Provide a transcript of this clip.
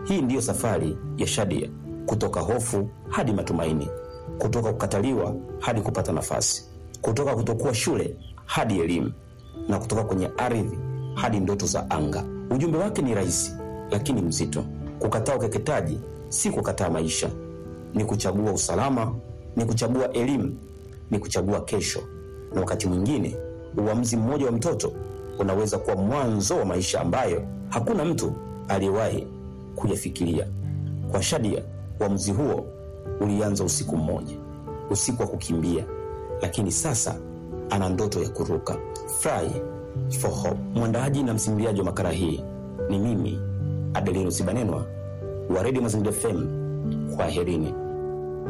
Hii ndiyo safari ya Shadia, kutoka hofu hadi matumaini, kutoka kukataliwa hadi kupata nafasi, kutoka kutokuwa shule hadi elimu, na kutoka kwenye ardhi hadi ndoto za anga. Ujumbe wake ni rahisi lakini mzito. Kukataa ukeketaji si kukataa maisha, ni kuchagua usalama, ni kuchagua elimu, ni kuchagua kesho. Na wakati mwingine uamuzi mmoja wa mtoto unaweza kuwa mwanzo wa maisha ambayo hakuna mtu aliyewahi kuyafikiria. Kwa Shadia, uamuzi huo ulianza usiku mmoja, usiku wa kukimbia, lakini sasa ana ndoto ya kuruka. Fly for Hope. Mwandaaji na msimuliaji wa makala hii ni mimi Adelino Sibanenwa wa Radio Mazingira FM. Kwaherini.